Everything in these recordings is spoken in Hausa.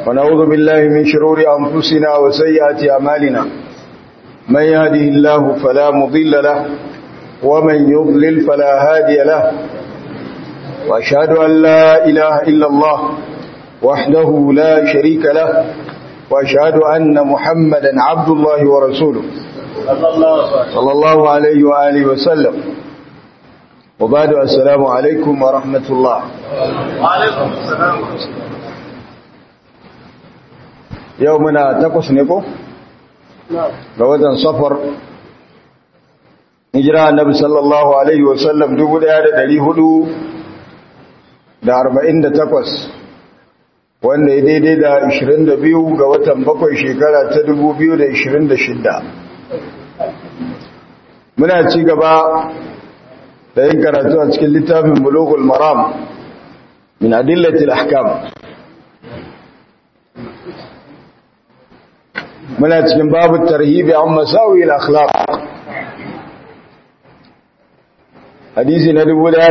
ونعوذ بالله من شرور أنفسنا وسيئات أعمالنا من يهده الله فلا مضل له ومن يضلل فلا هادي له وأشهد أن لا إله إلا الله وحده لا شريك له وأشهد أن محمدا عبد الله ورسوله صلى الله عليه وآله وسلم وبعد السلام عليكم ورحمة الله وعليكم السلام ورحمة الله يومنا تقص نكو ga صفر hijira annabi sallallahu alaihi wasallam 1448 wanda ya daidai da 22 ga watan bakwai shekara ta 2026 muna ci gaba da yin karatu a cikin littafin bulugul maram min adillatil ahkam muna cikin babu tarhibi an masawi al-akhlaq hadisi na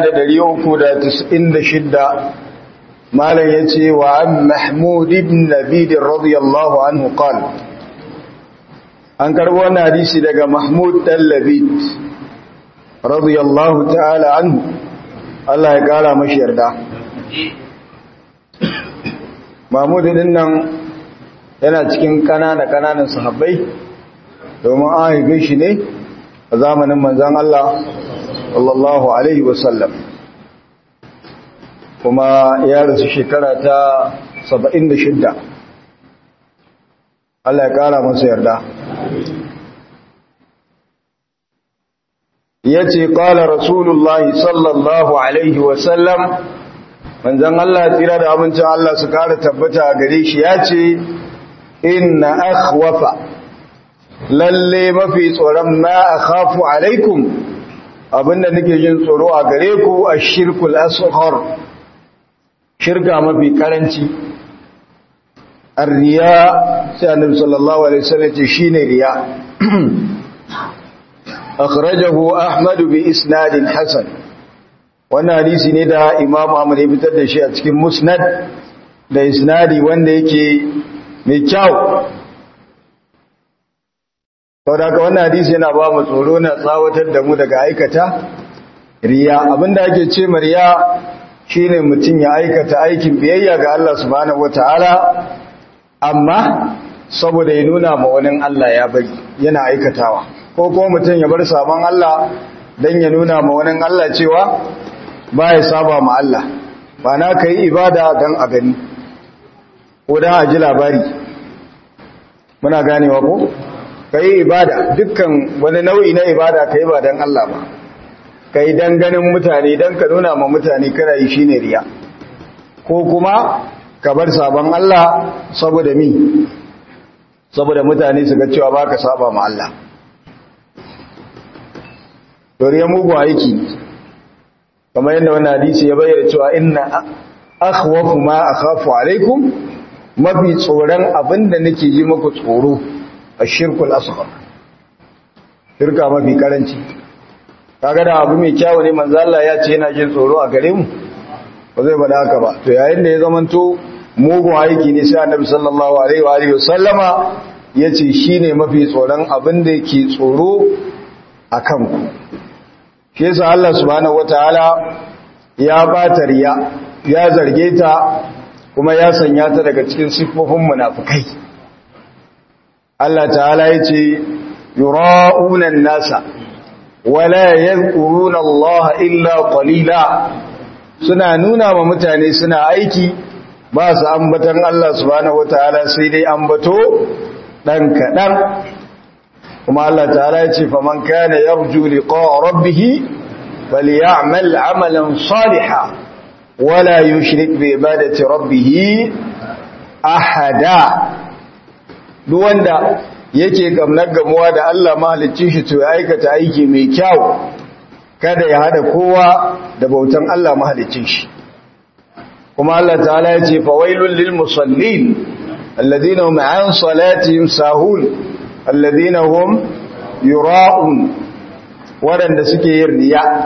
1396 malam yace wa an mahmud ibn labid radiyallahu anhu qala an karbo wannan hadisi daga mahmud dan labid radiyallahu ta'ala anhu Allah ya kara mashi yarda mahmud din nan yana cikin kanana kananan sahabbai domin an haife shi ne a zamanin manzon Allah sallallahu alaihi wasallam kuma ya rasu shekara ta 76 Allah ya kara masa yarda yace qala rasulullahi sallallahu alaihi wasallam manzon Allah tira da abincin Allah su kara tabbata a gare shi yace inna akhwafa lalle mafi tsoron ma akhafu alaikum abinda nake jin tsoro a gare ku ashirkul asghar shirka mafi karanci arriya sai annabi sallallahu alaihi wasallam ce shine riya akhrajahu ahmad bi isnadin hasan wannan hadisi ne da imam ahmad ya fitar da shi a cikin musnad da isnadi wanda yake mai kyau saboda haka wannan hadisi yana ba mu tsoro na tsawatar da mu daga aikata riya abinda ake ce riya shine mutum ya aikata aikin biyayya ga Allah subhanahu wataala amma saboda ya nuna ma wani Allah ya bari yana aikatawa ko kuma mutum ya bar sabon Allah dan ya nuna ma wani Allah cewa ba ya saba ma Allah ba na kai ibada dan a gani ko dan a ji labari muna ganewa ko kai ibada dukkan wani nau'i na ibada kai ba dan Allah ba kai dan ganin mutane dan ka nuna ma mutane kana yi shine riya ko kuma ka bar sabon Allah saboda mi saboda mutane su ga cewa baka saba ma Allah doriya mugu aiki kamar yadda wannan hadisi ya bayyana cewa inna akhwafu ma akhafu alaikum mafi tsoron abinda nake yi muku tsoro ashirkul asghar shirka mafi karanci kaga da abu mai kyawu ne manzo Allah ya ce yana jin tsoro a gare mu ba zai bada haka ba to yayin da ya zamanto mugun aiki ne sai annabi sallallahu alaihi wa alihi wasallama yace shine mafi tsoron abin da yake tsoro akan ku shi yasa Allah subhanahu wataala ya bata riya ya zarge ta kuma ya sanya ta daga cikin siffofin munafikai Allah ta'ala yace yura'una an-nasa wala yadhkuruna Allah illa qalila suna nuna wa mutane suna aiki ba su ambatan Allah subhanahu wataala sai dai ambato dan kadan kuma Allah ta'ala ya ce faman kana yarju liqa'a rabbih falyamal 'amalan salihan wala yushrik bi ibadati rabbih ahada duk wanda yake gamnar gamuwa da Allah mahaliccin shi to ya aikata aiki mai kyau kada ya hada kowa da bautan Allah mahaliccin shi kuma Allah ta'ala ya ce fawailul lil musallin alladhina hum an salatihim sahun alladhina hum yura'un waɗanda suke yin riya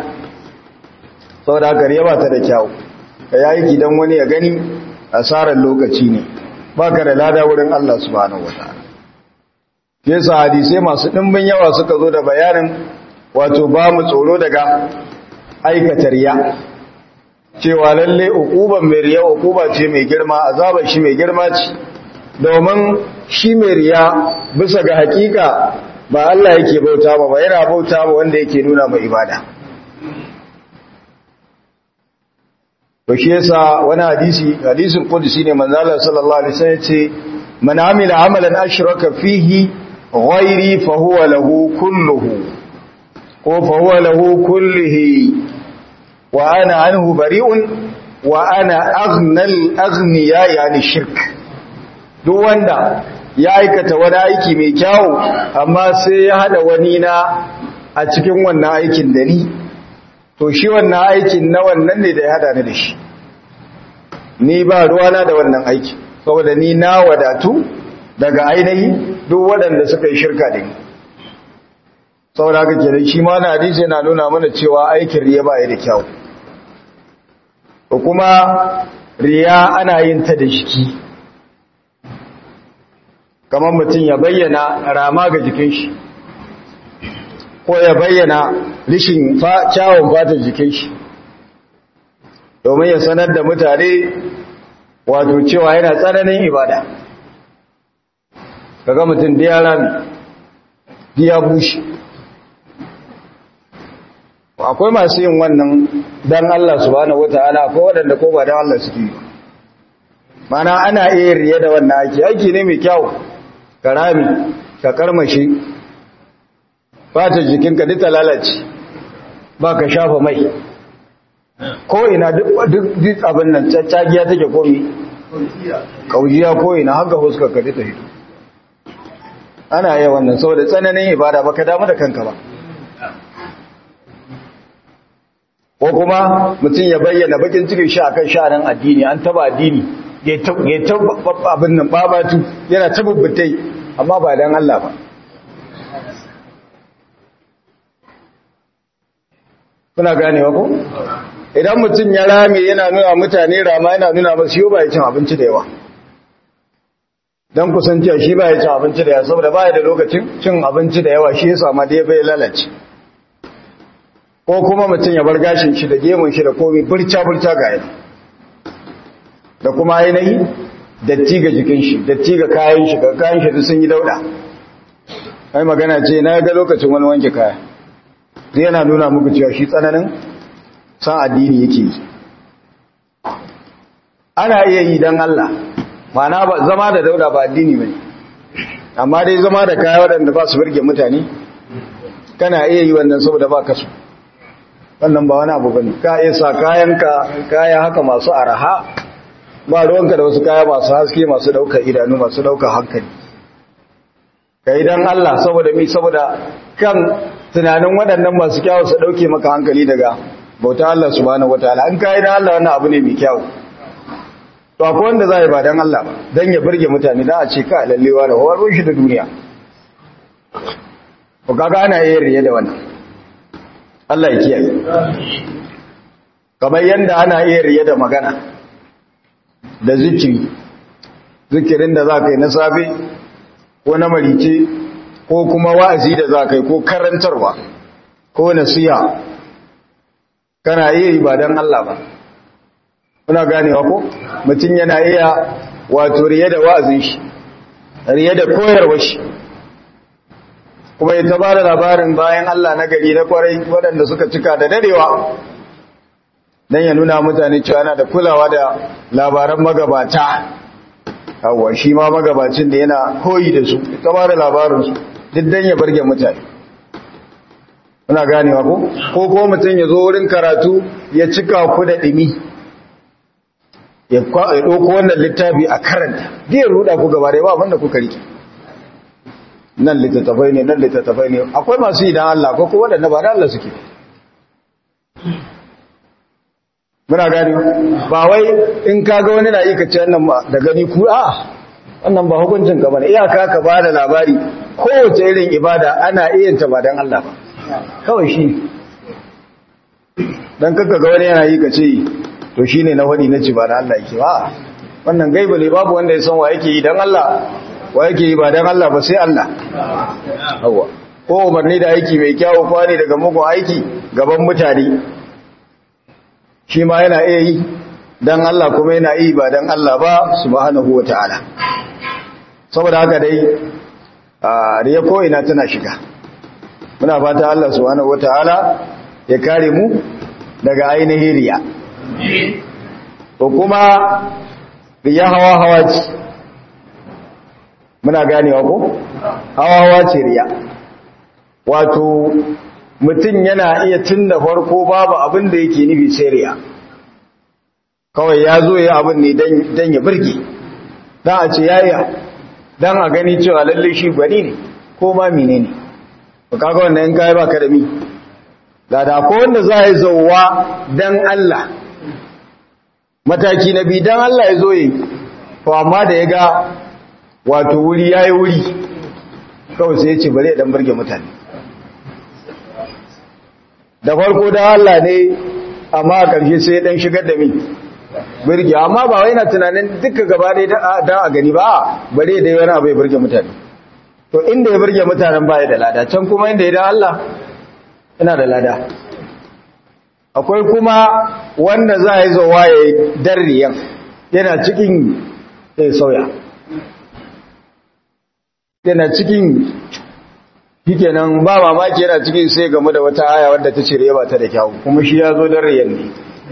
saboda haka riya ba ta da kyau ka yi aiki don wani ya gani asarar lokaci ne baka da lada wurin Allah subhanahu wataala yasa hadisai masu dimbin yawa suka zo da bayanin wato ba mu tsoro daga aikata riya cewa lalle ukuban mai riya ukuba ce mai girma azabar shi mai girma ce domin shi mai riya bisa ga hakika ba Allah yake bauta ba ba yana bauta ba wanda yake nuna mai ibada to shi yasa wani hadisi hadisin qudsi ne manzo Allah sallallahu alaihi wasallam ce man amila amalan ashraka fihi ghairi fa huwa lahu kulluhu ko fa huwa lahu kullihi wa ana anhu bari'un wa ana aghnal aghniya yani shirk duk wanda ya aikata wani aiki mai kyau amma sai ya hada wani na a cikin wannan aikin da ni to shi wannan aikin na wannan ne da ya hada ni da shi ni ba ruwana da wannan aiki saboda ni na wadatu daga ainihi duk waɗanda suka yi shirka da ni saboda haka kenan shi ma na hadisi yana nuna mana cewa aikin riya ba ya da kyau ko kuma riya ana yin ta da jiki kamar mutum ya bayyana rama ga jikin shi ko ya bayyana rishin kyawun fatan jikin shi domin ya sanar da mutane wato cewa yana tsananin ibada kaga mutum da ya rami da ya bushe akwai masu yin wannan don Allah subhanahu wata'ala akwai waɗanda ko ba don Allah suke yi mana ana iya riye da wannan aiki aiki ne mai kyau ka rami ka karmashi fata jikinka duk ta lalace ba ka shafa mai ko ina duk abin nan caccagiya take komi kaujiya ko ina haka huskar ka ta hito ana yi wannan saboda tsananin ibada ba ka damu da kanka ba ko kuma mutum ya bayyana bakin cikin shi akan sha'anin addini an taba addini ya taba abin nan babatu yana tabbatai amma ba dan Allah ba kuna ganewa ko idan mutum ya rame yana nuna mutane rama yana nuna masu yau ba ya cin abinci da yawa don kusanciya shi ba ya cin abinci da yawa saboda ba ya da lokacin cin abinci da yawa shi ya sama da ya bai lalace ko kuma mutum ya bar gashin shi da gemun shi da komi burca-burca ga yana da kuma ainihi datti ga jikin shi datti ga kayan shi ga kayan shi sun yi dauda ai magana ce na ga lokacin wani wanke kaya zai yana nuna muku cewa shi tsananin san addini yake yi ana iya yi don Allah mana ba zama da dauda ba addini bane amma dai zama da kaya waɗanda ba su birge mutane kana iya yi wannan saboda ba kasu wannan ba wani abu bane ka iya sa kayanka kaya haka masu araha ba ruwanka da wasu kaya masu haske masu ɗaukar idanu masu ɗaukar hankali ka yi don Allah saboda mi saboda kan tunanin waɗannan masu kyawu su ɗauke maka hankali daga bauta Allah subhanahu wataala an kai dan Allah wannan abu ne mai kyau to akwai wanda zai ba dan Allah ba dan ya burge mutane da a ce ka lallewa da hawar shi da duniya ko kaga ana yin riya da wannan Allah ya kiyaye kamar yanda ana yin riya da magana da zikiri zikirin da za ka yi na safe ko na marice ko kuma wa'azi da za ka yi ko karantarwa ko nasiha kana iya yi ba don Allah ba kuna ganewa ko mutum yana iya wato riye da wa'azin shi riye da koyarwa shi kuma ya ta bada labarin bayan Allah na gari na kwarai waɗanda suka cika da darewa don ya nuna mutane cewa yana da kulawa da labaran magabata hawa shi ma magabacin da yana koyi da su ta bada labarinsu duk don ya barge mutane Muna ganewa ko? Ko ko mutum ya zo wurin karatu ya cika ku da ɗimi, ya ɗauko wannan littafi a karanta, biyar ruɗa ku gaba da yawa wanda kuka riƙe. Nan littattafai ne, nan littattafai ne, akwai masu idan Allah ko ko waɗanda ba da Allah suke. Muna ganewa, ba wai in ka ga wani na iya kace wannan da gani ku a wannan ba hukuncin ka bane iyaka ka ba da labari kowace irin ibada ana iya ta ba dan Allah ba. kawai shi don kakka ga wani yana yi ka ce to shi ne na wani na ci ba da Allah yake ba wannan gaiba ne babu wanda ya san wa yake yi dan Allah wa yake yi ba dan Allah ba sai Allah yawa ko umarni da aiki mai kyawu ko ne daga mugun aiki gaban mutane shi ma yana iya yi dan Allah kuma yana yi ba dan Allah ba subhanahu wataala saboda haka dai riya ko ina tana shiga muna fata Allah subhanahu wataala ya kare mu daga ainihin riya ko kuma riya hawa hawa ce muna ganewa ko hawa hawa ce riya wato mutum yana iya tun da farko babu abin da yake nufi sai riya kawai ya zo ya abin ne don ya birge don a ce yaya don a gani cewa lalle shi gwani ne ko ma mine ne ba kaga wannan yin kayi ba ka da mi da da ko wanda za a yi zauwa don Allah mataki na bi don Allah ya zo yi to amma da ya ga wato wuri ya yi wuri kawai sai ya ce bari ya dan birge mutane da farko da Allah ne amma a ƙarshe sai dan shigar da mi birge amma ba wai na tunanin duka gaba dai da a gani ba bare dai wani abu ya birge mutane to inda ya birge mutanen baya da lada can kuma inda ya da Allah ina da lada akwai kuma wanda za a yi zowa ya yi darriyan yana cikin ya sauya yana cikin shikenan ba mamaki yana cikin sai game da wata aya wadda ta cire ba ta da kyau kuma shi ya zo darriyan ne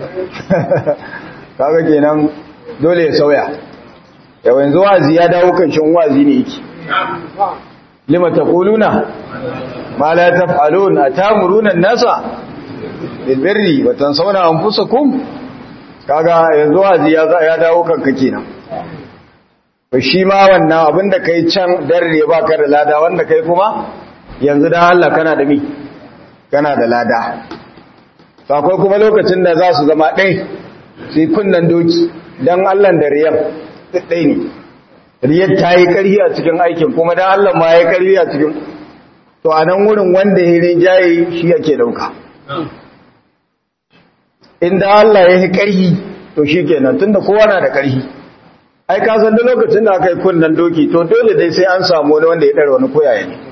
kaga kenan dole ya sauya yau yanzu wazi ya dawo kan shin wazi ne yake lima taquluna ma la taf'alun atamuruna an-nasa bil birri wa tansawna anfusakum kaga yanzu wazi ya ya dawo kan ka kenan to shi ma wannan abinda kai can darre baka da lada wanda kai kuma yanzu da Allah kana da mi kana da lada to akwai kuma lokacin da za su zama ɗaya sai kunnan doki don Allah da riyan ɗai ne riyar ta yi ƙarfi a cikin aikin kuma don Allah ma ya yi ƙarfi a cikin to a nan wurin wanda ya rinjaye shi yake ɗauka inda Allah ya yi ƙarfi to shi kenan tunda kowa na da ƙarfi ai ka san da lokacin da aka yi kunnan doki to dole dai sai an samu wani wanda ya ɗara wani koyaye ne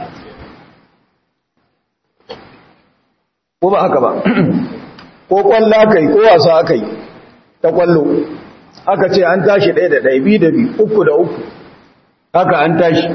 ko ba haka ba ko kwallo aka yi ko wasa aka yi ta kwallo aka ce an tashi ɗaya da ɗaya biyu da biyu uku da uku haka an tashi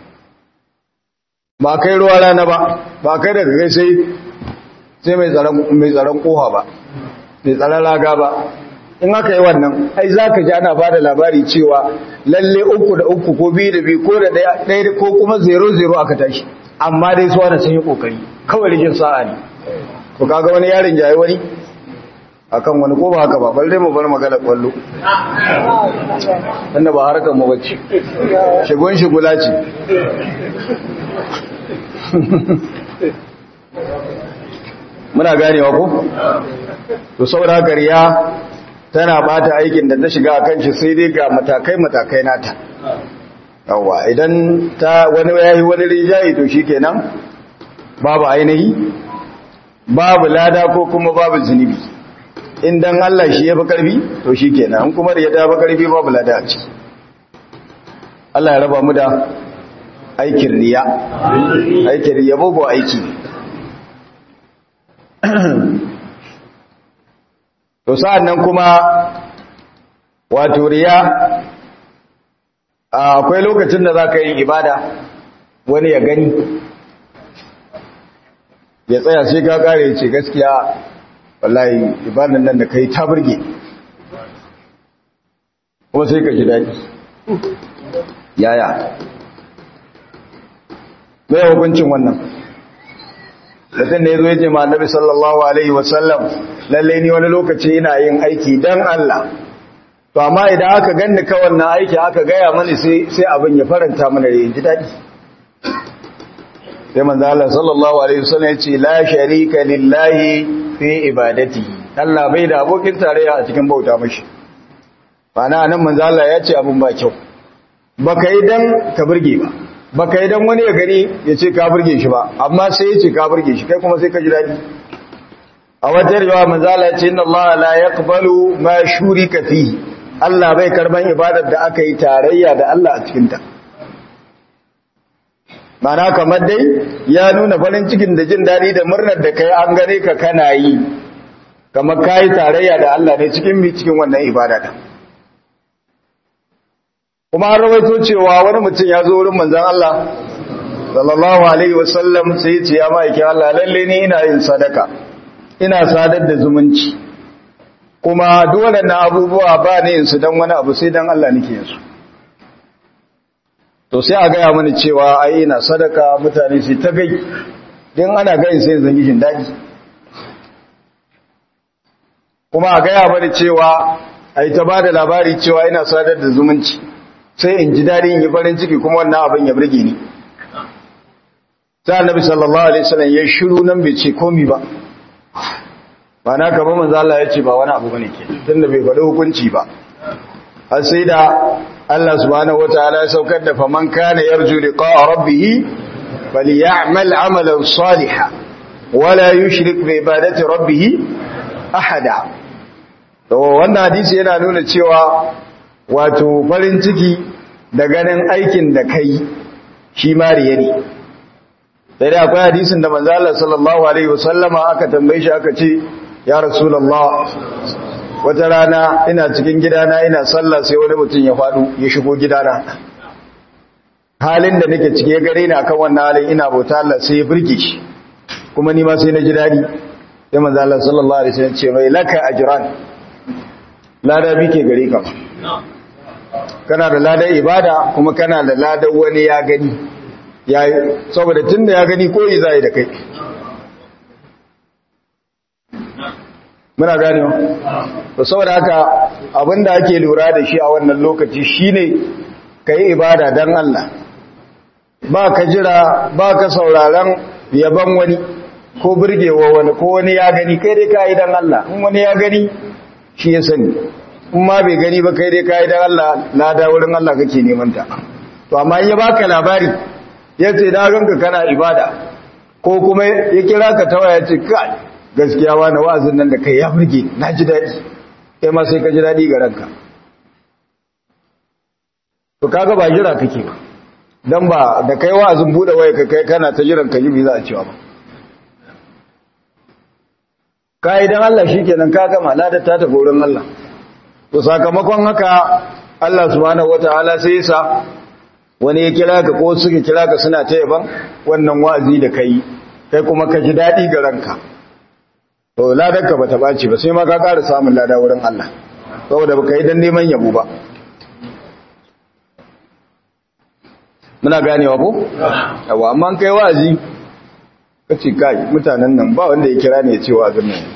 ba kai ruwa rana ba ba kai daga kai sai sai mai tsaron koha ba mai tsaron raga ba in aka yi wannan ai za ka ji ana ba da labari cewa lalle uku da uku ko biyu da biyu ko da ɗaya ko kuma zero zero aka tashi amma dai su wani sun yi ƙoƙari kawai rikin sa'a ne ko kaga wani yarin jaye wani akan wani ko ba haka ba balle mu bar magana kwallo wanda ba harkar mu bace shigon shigula ce muna ganewa ko to saboda gariya tana bata aikin da ta shiga akan shi sai dai ga matakai matakai nata yawa idan ta wani yayi wani rijayi to shikenan babu ainihi babu lada ko kuma babu zunubi in dan Allah shi ya fi karfi to shi kenan an kuma ya ta fi karfi babu lada a ciki Allah ya raba mu da aikin riya aikin riya babu aiki to sa'an nan kuma wato riya akwai lokacin da za ka yi ibada wani ya gani ya tsaya sai ka kare ce gaskiya wallahi ibadan nan da kai ta burge kuma sai ka ji daɗi yaya mai hukuncin wannan mutum da ya zo ya ce ma annabi sallallahu alaihi wasallam lalle ni wani lokaci ina yin aiki dan Allah to amma idan aka ganni ka wannan aiki aka gaya mani sai sai abin ya faranta mana da ji daɗi sai manzo Allah sallallahu alaihi wasallam ya ce la sharika lillahi fi ibadati Allah bai da abokin tarayya a cikin bauta mashi bana nan manzo Allah ya ce abin ba kyau baka yi dan ka burge ba baka yi dan wani ya gani ya ce ka burge shi ba amma sai ya ce ka burge shi kai kuma sai ka ji dadi a wata riwaya manzo Allah ya ce inna Allah la yaqbalu ma shurika fi Allah bai karban ibadar da aka yi tarayya da Allah a cikinta mana kamar dai ya nuna farin cikin da jin daɗi da murnar da kai an gane ka kana yi kamar ka yi tarayya da Allah ne cikin mi cikin wannan ibada da kuma an rawaito cewa wani mutum ya zo wurin manzan Allah sallallahu alaihi wasallam sai ya ce ya ma'aikin Allah lalle ni ina yin sadaka ina sadar da zumunci kuma duk waɗannan abubuwa ba ne yin su don wani abu sai don Allah nake yin su to sai a gaya mani cewa ai ina sadaka mutane su ta gai don ana gayin sai zan gishin daɗi kuma a gaya mani cewa ai ta ba da labari cewa ina sadar da zumunci sai in ji daɗi in yi farin ciki kuma wannan abin ya burge ni sai annabi sallallahu alaihi wasallam ya shiru nan bai ce komi ba ba na kaba manzo Allah ya ce ba wani abu bane ke tunda bai faɗi hukunci ba har sai da Allah subhanahu wataala ya saukar da faman kana yarju liqa'a rabbih falyamal amalan salihan wala yushrik bi ibadati rabbih ahada to wannan hadisi yana nuna cewa wato farin ciki da ganin aikin da kai shi mariya ne sai dai akwai hadisin da manzo Allah sallallahu alaihi wasallama aka tambaye shi aka ce ya rasulullah wata rana ina cikin gidana ina sallah sai wani mutum ya faɗo ya shigo gidana halin da nake cike gare ni akan wannan halin ina bauta Allah sai ya burge shi kuma ni ma sai na ji dadi sai manzo Allah sallallahu alaihi wasallam ce mai laka ajran lada bike gare ka kana da ladan ibada kuma kana da ladan wani ya gani yayi saboda tunda ya gani koyi zai da kai muna gane to saboda haka abinda ake lura da shi a wannan lokaci shine kai ibada dan Allah ba ka jira ba ka sauraron yaban wani ko burgewa wani ko wani ya gani kai dai kai dan Allah in wani ya gani shi ya sani in ma bai gani ba kai dai kai dan Allah lada wurin Allah kake neman ta to amma in ya baka labari yace na ganka kana ibada ko kuma ya kira ka tawaya ce kai gaskiya wani wa'azin nan da kai ya burge na ji daɗi kai ma sai ka ji daɗi ga ranka to kaga ba jira kake ba dan ba da kai wa'azin bude waya ka kai kana ta jiran ka yi za a cewa ba kai dan Allah shikenan ka gama ladar ta ta gorin Allah to sakamakon haka Allah subhanahu wataala sai ya sa wani ya kira ka ko suka kira ka suna ta yaban wannan wa'azi da kai kai kuma ka ji daɗi ga ranka to ladarka ba ta ɓaci ba sai ma ka ƙara samun lada wurin Allah saboda ba ka yi don neman yabo ba muna ganewa ko? yawa amma kai wa'azi ka ce kai mutanen nan ba wanda ya kira ne ya ce wa'azin nan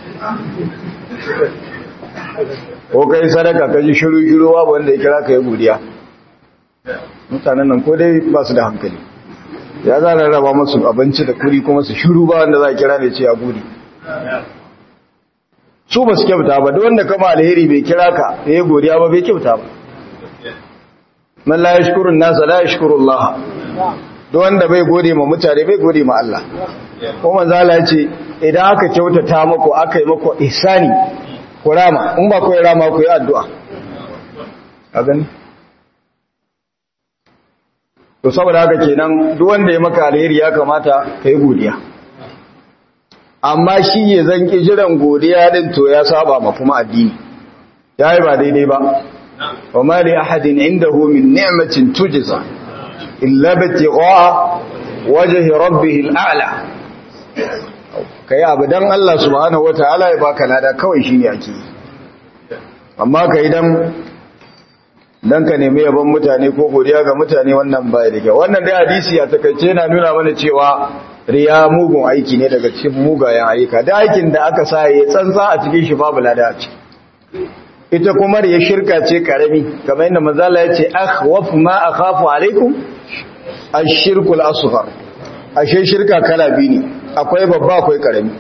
ko kai sadaka ka ji shiru-shiru ba wanda ya kira ka yi godiya mutanen nan ko dai ba su da hankali ya za a raba masu abinci da kuri kuma su shiru ba wanda za a kira ne ce ya gudi su ba su kyauta ba duk wanda kama alheri bai kira ka da ya godiya ba bai kyauta ba man la yashkurun nasa la yashkurullah duk wanda bai gode ma mutane bai gode ma Allah ko manzo Allah ya ce idan aka kyautata muku aka yi muku ihsani ku rama in ba ku yi rama ku yi addu'a a gani to saboda haka kenan duk wanda ya maka alheri ya kamata ka yi godiya amma shi ya zanki jiran godiya din to ya saba ma kuma addini yayi ba daidai ba wa ma li ahadin indahu min ni'matin tujza illa bitigha wajhi rabbih al'ala kai abu dan Allah subhanahu wataala ya baka lada kawai shine ake amma kai dan dan ka nemi yabon mutane ko godiya ga mutane wannan baya da kyau wannan dai hadisi a takaice na nuna mana cewa riya mugun aiki ne daga cikin mugayen ayyuka da aikin da aka sa ya tsantsa a cikin shi babu lada a ciki ita kuma riya shirka ce karami kamar yadda manzala ya ce akhwaf ma akhafu alaikum ash-shirku al-asghar ashe shirka kala biyu ne akwai babba akwai karami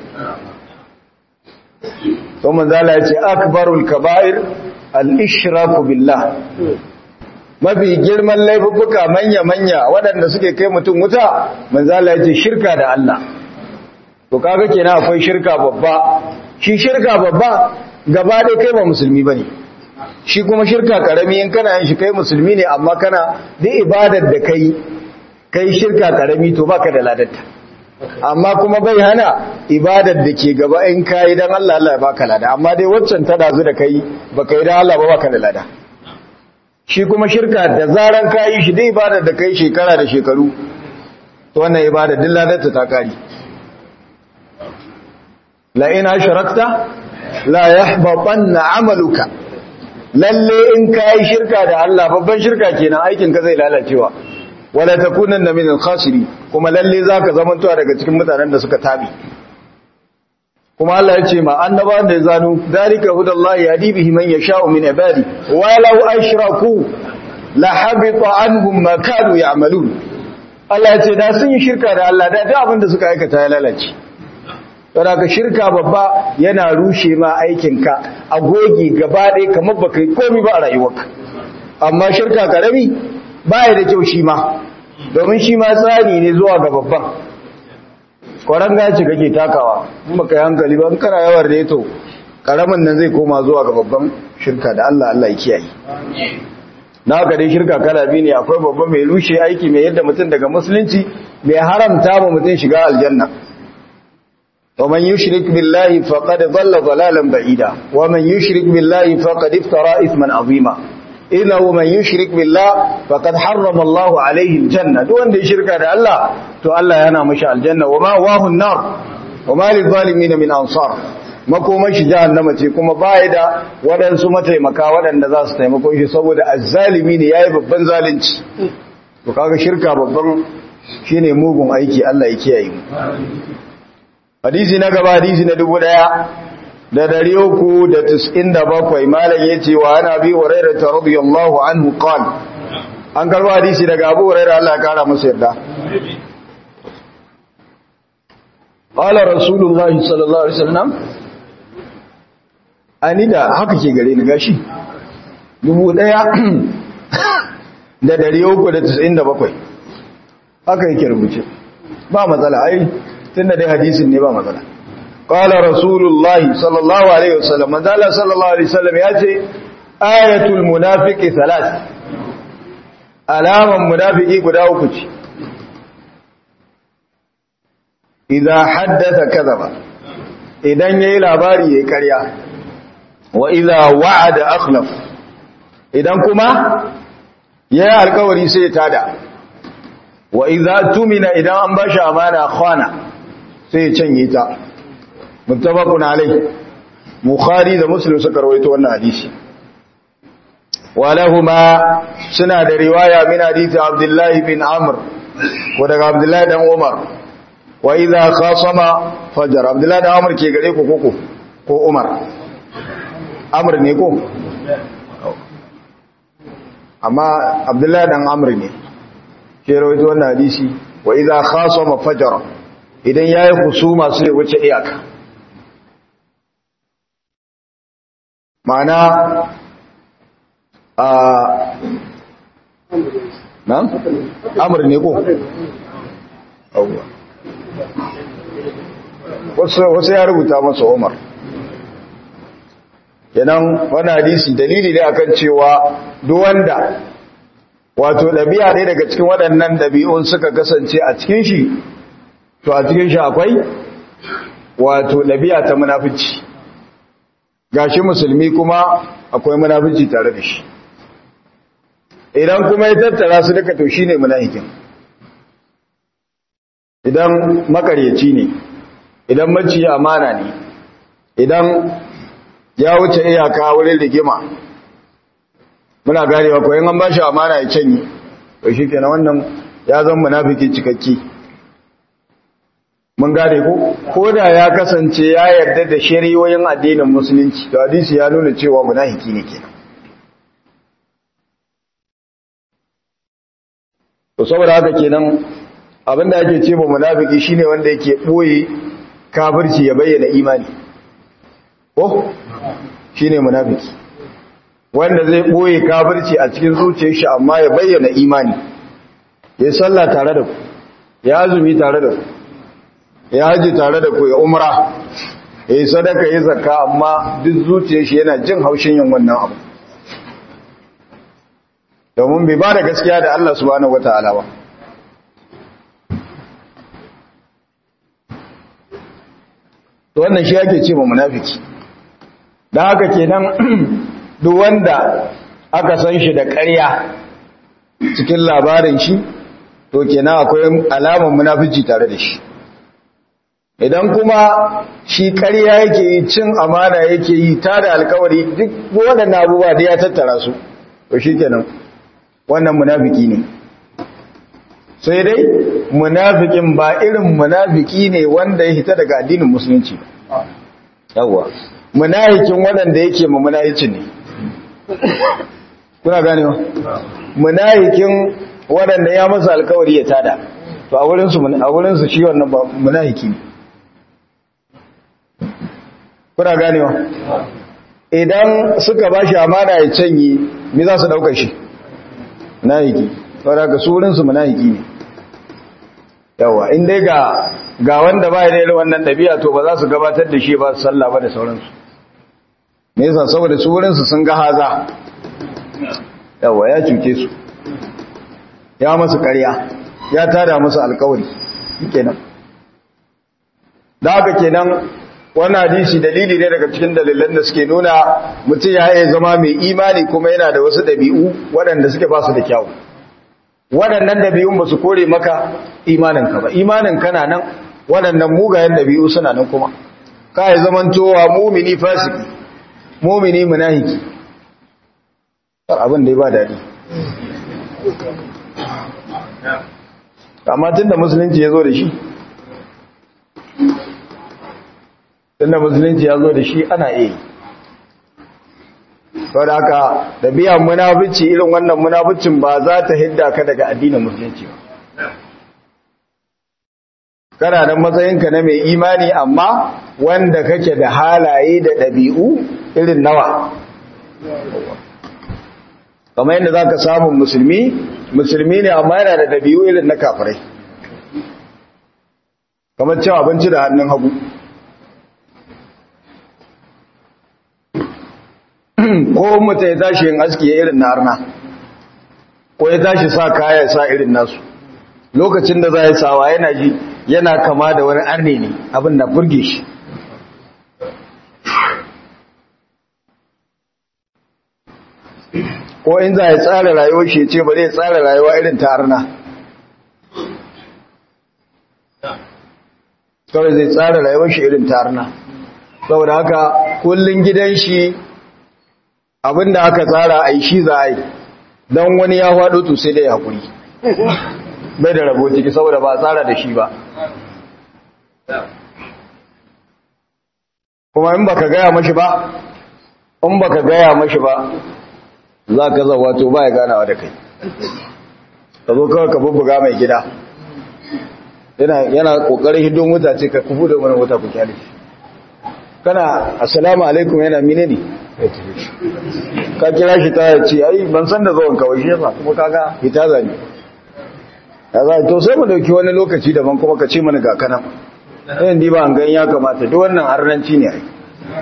to manzala ya ce akbarul kaba'ir al-ishraku billah mafi girman laifuka manya-manya waɗanda suke kai mutum wuta manzala ya ce shirka da Allah to kaga kenan akwai shirka babba shi shirka babba gaba ɗaya kai ba musulmi bane shi kuma shirka karami in kana yin shi kai musulmi ne amma kana duk ibadar da kai kai shirka karami to baka da ladarta amma kuma bai hana ibadar da ke gaba in kai dan Allah Allah ya baka lada amma dai waccan ta dazu da kai baka yi dan Allah ba baka da lada shi kuma shirka da zaran kayi shi dai ibadar da kai shekara da shekaru to wannan ibada duk ladarta ta kari la in ashrakta la yahbatanna amaluka lalle in kai shirka da Allah babban shirka kenan aikin ka zai lalacewa wala takunanna min al-khasiri kuma lalle zaka zamantowa daga cikin mutanen da suka tabi kuma Allah ya ce ma annabawan da ya zanu dalika hudallahi yadi bihi man yasha'u min ibadi walau ashraku la habita anhum ma kanu ya'malun Allah ya ce da sun yi shirka da Allah da duk abin da suka aikata ya lalace saboda ka shirka babba yana rushe ma aikinka a gogi gaba ɗaya kamar baka yi komai ba a rayuwarka amma shirka karami baya da kyau shi ma domin shi ma tsari ne zuwa ga babban kwaran gaci kake takawa in baka yi hankali ba in kana yawar da to karamin nan zai koma zuwa ga babban shirka da Allah Allah ya kiyaye na haka dai shirka kala biyu ne akwai babban mai rushe aiki mai yadda mutum daga musulunci mai haramta ma mutum shiga aljanna ومن يشرك بالله فقد ضل ضلالا بعيدا ومن يشرك بالله فقد افترى اثما عظيما إنه من يشرك بالله فقد حرم الله عليه الجنة دون دي شركة دا الله تو الله ينا مشاء الجنة وما واه النار وما للظالمين من أنصار makomar shi jahannama ce kuma baya da waɗansu mataimaka waɗanda za su taimako shi saboda azzalimi ne yayi babban zalunci to kaga shirka babban shine mugun aiki Allah ya kiyaye mu hadisi na gaba hadisi na dubu ɗaya da dari uku da tis'in da bakwai malam ya ce wa ana bi hurairah ta radiyallahu anhu qal an karba hadisi daga abu hurairah Allah ya kara masa yarda qala rasulullahi sallallahu alaihi wasallam ani da haka ke gare ni gashi dubu ɗaya da dari uku da tis'in da bakwai haka yake rubuce ba matsala ai tunda dai hadisin ne ba matsala qala rasulullahi sallallahu alaihi wasallam manzala sallallahu alaihi wasallam ya ce ayatul munafiqi salas alaman munafiki guda uku ce idza haddatha kadhaba idan yayi labari yayi ƙarya wa idza wa'ada akhlaf idan kuma yayi alƙawari sai ya tada wa idza tumina idan an bashi amana khana sai ya canye ta muttafaqun alai bukhari da muslim suka rawaito wannan hadisi walahuma suna da riwaya min hadisi abdullah bin amr ko daga abdullah dan umar wa idza khasama fajar abdullah dan amr ke gare ku koko ko umar amr ne ko amma abdullah dan amr ne ke rawaito wannan hadisi wa idza khasama fajara idan yayi husuma su ne wuce iyaka ma'ana a nan amr ne ko awwa wasu wasu ya rubuta masa Umar kenan wannan hadisi dalili ne akan cewa duk wanda wato ɗabi'a ne daga cikin waɗannan ɗabi'un suka kasance a cikin shi to a cikin shi akwai wato ɗabi'a ta munafici gashi musulmi kuma akwai munafici tare da shi idan kuma ya tattara su duka to shine munafikin idan makaryaci ne idan maciyi amana ne idan ya wuce iyaka wurin rigima muna ganewa ko in an ba shi amana ya canye to shi kenan wannan ya zan munafiki cikakke mun gane ko ko da ya kasance ya yarda da shari'o'in addinin musulunci to hadisi ya nuna cewa munafiki ne kenan to saboda haka kenan abinda ake ce ba munafiki shine wanda yake boye kafirci ya bayyana imani ko shine munafiki wanda zai boye kafirci a cikin zuciyar shi amma ya bayyana imani ya sallah tare da ku ya azumi tare da ku ya haji tare da ku ya umra ya yi sadaka ya zakka amma duk zuciyar shi yana jin haushin yin wannan abu domin bai ba da gaskiya da Allah subhanahu wata'ala ba to wannan shi ake ce ma munafiki dan haka kenan duk wanda aka san shi da ƙarya cikin labarin shi to kenan akwai alamar munafici tare da shi idan kuma shi ƙarya yake yi cin amana yake yi ta da alkawari duk waɗannan abubuwa da ya tattara su to shi kenan wannan munafiki ne sai dai munafikin ba irin munafiki ne wanda ya hita daga addinin musulunci ba yawwa munafikin waɗanda yake ma munaficin ne kuna gane wa munafikin waɗanda ya masa alkawari ya tada to a wurinsu a wurinsu shi wannan ba munafiki ne kuna ganewa idan suka ba shi amana ya canye me za su ɗauka shi nahiki saboda ga surinsu munafiki ne yawa in dai ga ga wanda ba ya da wannan ɗabi'a to ba za su gabatar da shi ba su sallah ba da sauransu me yasa saboda surinsu sun ga haza yawa ya cuce su ya masu ƙarya ya tada musu alkawari kenan da haka kenan wannan hadisi dalili ne daga cikin dalilan da suke nuna mutum ya iya zama mai imani kuma yana da wasu ɗabi'u waɗanda suke ba su da kyau waɗannan ɗabi'un ba su kore maka imaninka ba imaninka na nan waɗannan mugayen ɗabi'u suna nan kuma ka yi zamantowa mumini fasiki mumini munahiki abin da ya ba daɗi amma tun da musulunci ya zo da shi tunda musulunci ya zo da shi ana iya sau da haka da biyan munafici irin wannan munaficin ba za ta hidda ka daga addinin musulunci ba kana da matsayinka na mai imani amma wanda kake da halaye da ɗabi'u irin nawa kamar yadda za ka samun musulmi musulmi ne amma yana da ɗabi'u irin na kafirai kamar cewa abinci da hannun hagu ko mutum ya tashi yin aski ya irin na arna ko ya tashi sa kaya sa irin nasu lokacin da za ya sawa yana ji yana kama da wani arne ne abin da burge shi ko in za ya tsara rayuwar shi ce ba zai tsara rayuwa irin ta arna kawai zai tsara rayuwar shi irin ta arna saboda haka kullum gidan shi abinda aka tsara a yi shi za a yi don wani ya faɗo to sai da ya haƙuri bai da rabo ciki saboda ba tsara da shi ba kuma in baka gaya mashi ba in baka gaya mashi ba za ka zawa to ba ya ganawa da kai ka zo kawai ka bubbuga mai gida yana ƙoƙarin hidon wuta ce ka kufu da wani wuta ku kyale kana assalamu alaikum yana mine ne ka kira shi ta ce ai ban san da zuwan kawai shi yasa kuma kaga hita zani ya za to sai mu dauki wani lokaci daban kuma ka ce mana ga kana ɗayan di ba an gan ya kamata duk wannan harnanci ne ai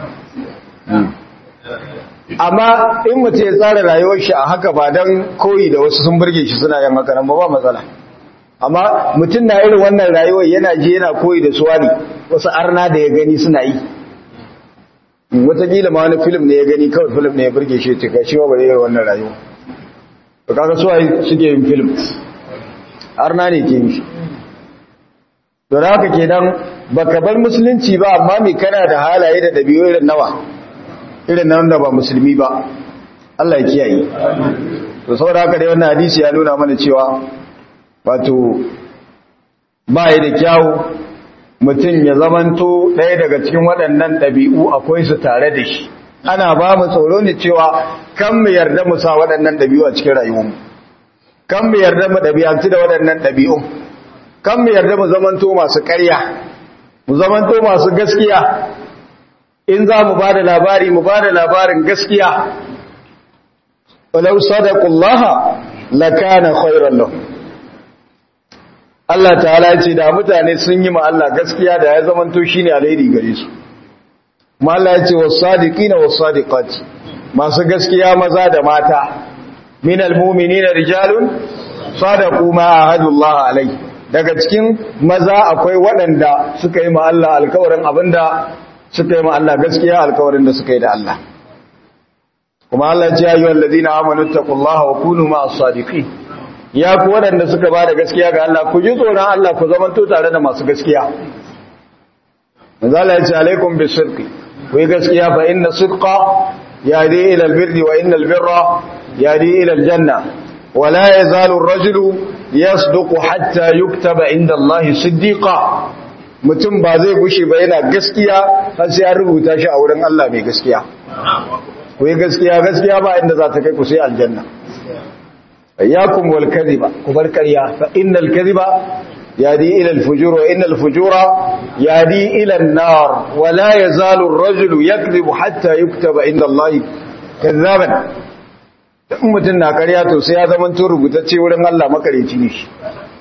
amma in mutum ya tsara rayuwar shi a haka ba don koyi da wasu sun burge shi suna yin haka nan ba ba matsala amma mutum na irin wannan rayuwar yana je yana koyi da suwari wasu arna da ya gani suna yi watakila ma wani film ne ya gani kawai film ne ya burge shi cika shi ba yi wannan rayuwa to kaga su ai suke yin film arna ne ke yi to da haka kenan baka bar musulunci ba amma me kana da halaye da dabi'u irin nawa irin nan da ba musulmi ba Allah ya kiyaye to saboda haka dai wannan hadisi ya nuna mana cewa wato ba yi da kyawu mutum ya zamanto ɗaya daga cikin waɗannan ɗabi'u akwai su tare da shi ana ba mu tsoro ne cewa kan mu yarda mu sa waɗannan ɗabi'u a cikin rayuwarmu kan mu yarda mu ɗabi'antu da waɗannan ɗabi'u kan mu yarda mu zamanto masu ƙarya mu zamanto masu gaskiya in za mu ba da labari mu ba da labarin gaskiya walau sadaqullaha lakana khairan lahum Allah ta'ala ce da mutane sun yi ma Allah gaskiya da ya zamanto shine alheri gare su kuma Allah ya ce was-sadiqina was-sadiqati masu gaskiya maza da mata min almu'minina rijalun sadaqu ma ahadullah alai daga cikin maza akwai waɗanda suka yi ma Allah alkawarin abinda suka yi ma Allah gaskiya alkawarin da suka yi da Allah kuma Allah ya yi wallazina amanu taqullaha wa kunu ma'as sadiqin ya ku waɗanda suka ba da gaskiya ga Allah ku ji tsoron Allah ku zamanto tare da masu gaskiya manzala ya ce alaikum bi sidqi ku yi gaskiya fa inna sidqa yadi ila albirri wa inna albirra yadi ila aljanna wa la yazalu ar-rajulu yasduqu hatta yuktaba inda Allah siddiqa mutum ba zai gushe ba yana gaskiya har sai an rubuta shi a wurin Allah mai gaskiya ku yi gaskiya gaskiya ba inda za ta kai ku sai aljanna ayyakum wal kadhiba ku bar ƙarya fa innal kadhiba yadi ila al fujur wa innal fujura yadi ila an nar wa la yazalu ar rajulu yakdhibu hatta yuktaba inda Allah kadhaban dan mutun na ƙarya to sai ya zama to rubutacce wurin Allah makareci ne shi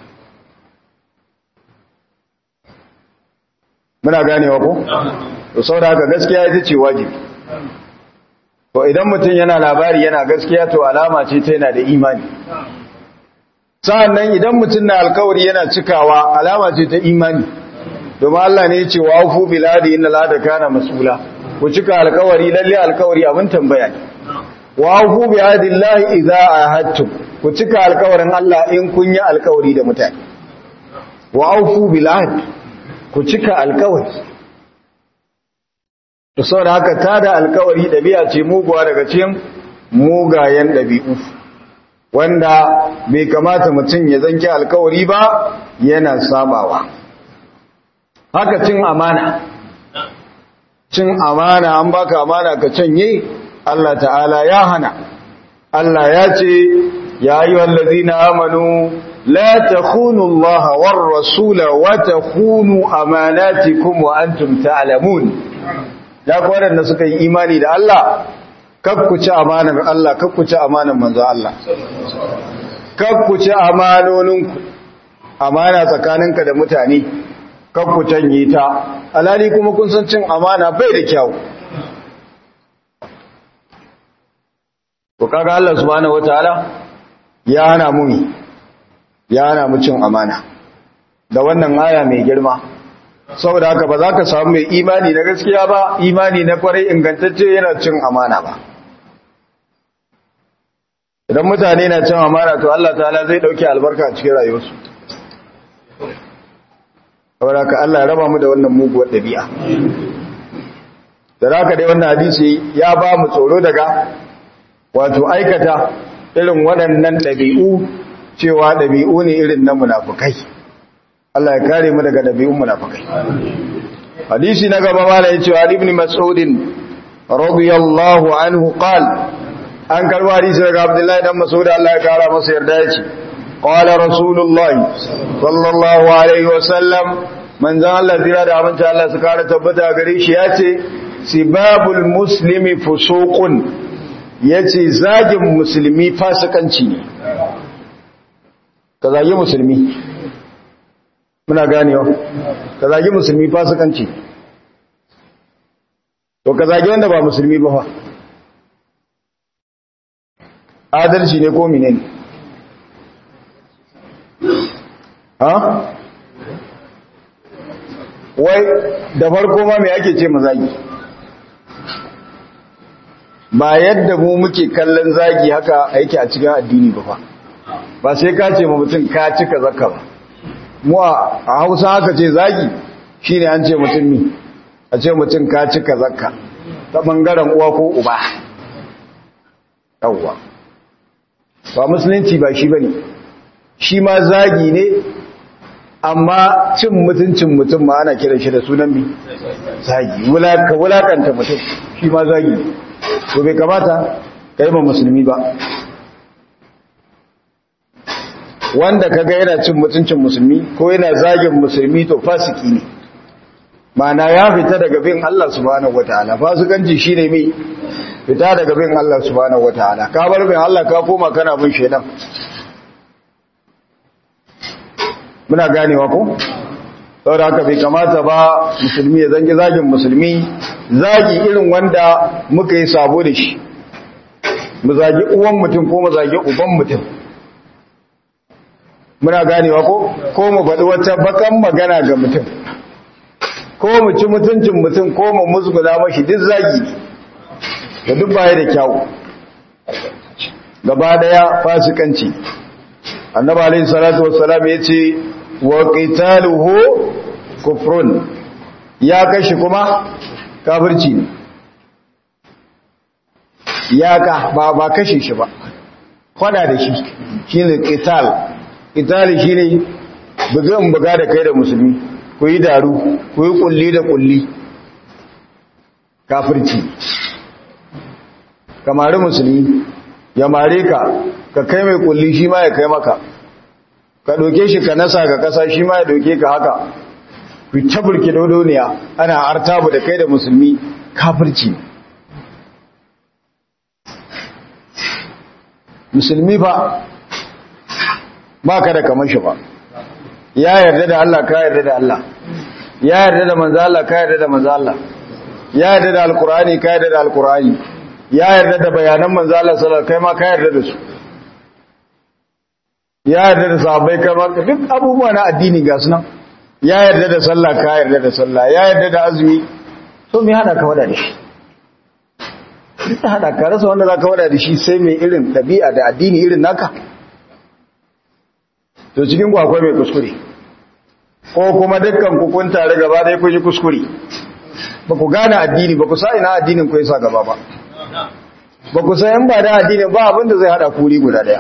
muna ganewa ko to saboda haka gaskiya ita ce wajibi to idan mutum yana labari yana gaskiya to alama ce ta yana da imani sa'annan idan mutum na alkawari yana cikawa alama ce ta imani domin Allah ne ya ce wa fu biladi inna la da kana mas'ula ku cika alkawari lalle alkawari abin tambaya ne wa fu bi adillahi idza ahadtum ku cika alkawarin Allah in kun yi alkawari da mutane wa fu biladi ku cika alkawari to saboda haka tada alkawari dabi'a ce muguwa daga cikin mugayen dabi'u wanda bai kamata mutum ya zanki alkawari ba yana sabawa haka cin amana cin amana an baka amana ka canye Allah ta'ala ya hana Allah ya ce ya ayyuhal ladzina amanu la takhunu Allah war rasula wa takhunu amanatikum wa antum ta'lamun ya ku waɗanda suka yi imani da Allah kakkuci amanar Allah kakkuci amanar manzo Allah kakkuci amanoninku amana tsakaninka da mutane kakkucen yi ta alali kuma kun san cin amana bai da kyau to kaga Allah subhanahu wataala ya hana mu ya hana mu cin amana da wannan aya mai girma saboda haka ba za ka samu mai imani na gaskiya ba imani na kwarai ingantacce yana cin amana ba idan mutane na cin amana to Allah ta'ala zai dauke albarka a cikin rayuwarsu saboda haka Allah ya raba mu da wannan muguwar dabi'a da haka dai wannan hadisi ya ba mu tsoro daga wato aikata irin waɗannan ɗabi'u cewa ɗabi'u ne irin na munafukai Allah ya kare mu daga dabi'un munafikai hadisi na gaba mala yace wa ibn mas'ud radiyallahu anhu qal an karba hadisi daga abdullahi dan mas'ud Allah ya kara masa yarda yace qala rasulullahi sallallahu alaihi wasallam manzon Allah zira da amince Allah su kara tabbata gare shi yace sibabul muslimi fusuqun yace zagin musulmi fasikanci ne ka zagi musulmi muna ganewa ka zagi musulmi fasikanci to ka zagi wanda ba musulmi ba fa adalci ne ko mine ne ha wai da farko ma me ake ce mazagi ba yadda mu muke kallon zagi haka aiki a cikin addini ba fa ba sai ka ce ma mutum ka cika zakka ba mu a hausa haka ce zagi shi ne an ce mutum ni a ce mutum ka cika zakka ta ɓangaren uwa ko uba yawwa ba musulunci ba shi ba ne shi ma zagi ne amma cin mutuncin mutum ma ana kiran shi da sunan mi zagi ka wulakanta mutum shi ma zagi ne to bai kamata ka yi ma musulmi ba wanda kaga yana cin mutuncin musulmi ko yana zagin musulmi to fasiki ne mana ya fita daga bin Allah subhanahu wataala fasikanci shine mai fita daga bin Allah subhanahu wataala ka bar bin Allah ka koma kana bin shedan muna ganewa ko saboda haka bai kamata ba musulmi ya zangi zagin musulmi zagi irin wanda muka yi sabo da shi mu zagi uwan mutum ko mu zagi uban mutum muna ganewa ko ko mu faɗi wata bakan magana ga mutum ko mu ci mutuncin mutum ko mu musgula mashi duk zagi da duk baya da kyau gaba daya fasikanci annabi alayhi salatu wassalam yace wa qitaluhu kufrun ya kashi kuma kafirci ne ya ka ba ba kashe shi ba fada da shi shine qital qital shine bugan buga da kai da musulmi ku yi daru ku yi kulli da kulli kafirci kamari musulmi ya mare ka ka kai mai kulli shi ma ya kai maka ka doke shi ka nasa ka kasa shi ma ya doke ka haka ku ta burki dodoniya ana artabu da kai da musulmi kafirci musulmi ba ba ka da kamar shi ba ya yarda da Allah ka yarda da Allah ya yarda da manzo Allah ka yarda da manzo Allah ya yarda da alqur'ani ka yarda da alqur'ani ya yarda da bayanan manzo Allah sallallahu alaihi wasallam kai ma ka yarda da su ya yarda da sahabbai kai ma duk abubuwa na addini ga sunan ya yarda da sallah ka yarda da sallah ya yarda da azumi to me hada ka wada da shi duk hada ka rasa wanda zaka wada da shi sai mai irin dabi'a da addini irin naka to cikin ku akwai mai kuskure ko kuma dukkan ku kun tare gaba da kun yi kuskure ba ku gane addini ba ku sa ina addinin ku yasa gaba ba ba ku san ba da addinin ba abinda zai hada kuri guda daya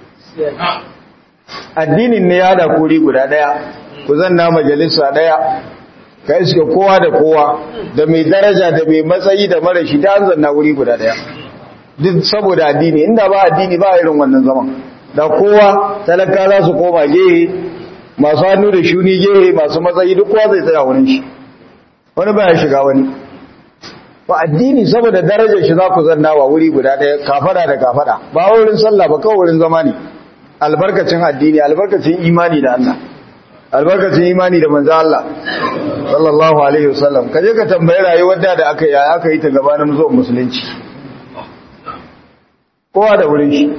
addinin ne ya hada kuri guda daya ku zanna majalisa daya ka iske kowa da kowa da mai daraja da mai matsayi da mara shi da an zanna wuri guda daya duk saboda addini inda ba addini ba irin wannan zaman da kowa talaka za su koma gehe masu hannu da shuni gehe masu matsayi duk kowa zai tsaya wurin shi wani ba ya shiga wani ba addini saboda darajar shi za ku zanna wa wuri guda ɗaya kafada da kafada ba wurin sallah ba kawai wurin zama ne albarkacin addini albarkacin imani da Allah albarkacin imani da manzo Allah sallallahu alaihi wasallam kaje ka tambayi rayuwar da da aka yi aka yi ta gabanin zuwan musulunci kowa da wurin shi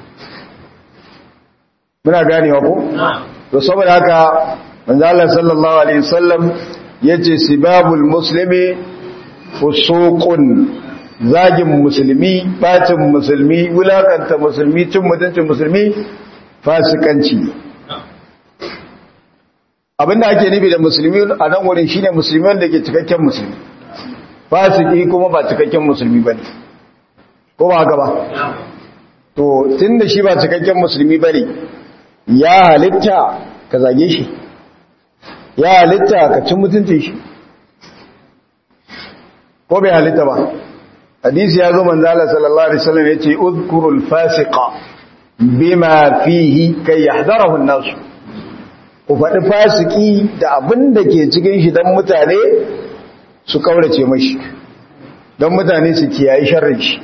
muna ganewa ko to saboda haka manzo Allah sallallahu alaihi wasallam yace sibabul muslimi fusuqun zagin musulmi bacin musulmi wulakanta musulmi cin mutuncin musulmi fasikanci abinda ake nufi da musulmi a nan wurin shine musulmi wanda ke cikakken musulmi fasiki kuma ba cikakken musulmi bane ko ba haka ba to tunda shi ba cikakken musulmi bane ya halitta ka zage shi ya halitta ka cin mutuncin shi ko bai halitta ba hadisi ya zo manzo Allah sallallahu alaihi wasallam yace uzkurul fasiqa bima fihi kay yahdarahu an-nas ku faɗi fasiki da abin da ke cikin shi don mutane su kaurace mashi don mutane su kiyayi sharrin shi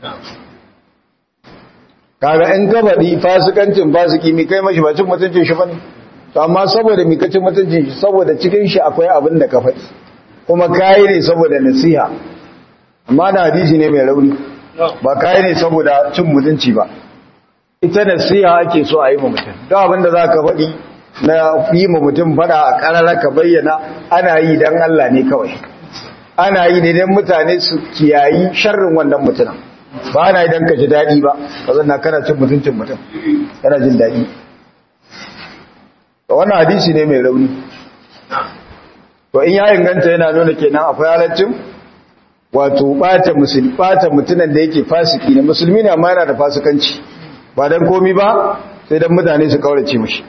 kaga in ka faɗi fasikancin fasiki mi kai mashi ba cin mutuncin shi bane to amma saboda mi kacin mutuncin shi saboda cikin shi akwai abin da ka faɗi kuma kayi ne saboda nasiha amma na hadisi ne mai rauni ba kayi ne saboda cin mutunci ba ita nasiha ake so a yi ma mutum don abin da za ka faɗi na yi ma mutum faɗa a ƙarara ka bayyana ana yi don Allah ne kawai ana yi ne don mutane su kiyayi sharrin wannan mutumin ba ana yi don ka ji daɗi ba ka zanna kana cin mutuncin mutum kana jin daɗi wannan hadisi ne mai rauni to in ya inganta yana nuna kenan akwai halaccin wato ɓata musulmi ɓata mutumin da yake fasiki ne musulmi ne amma yana da fasikanci ba don komi ba sai don mutane su kaurace mashi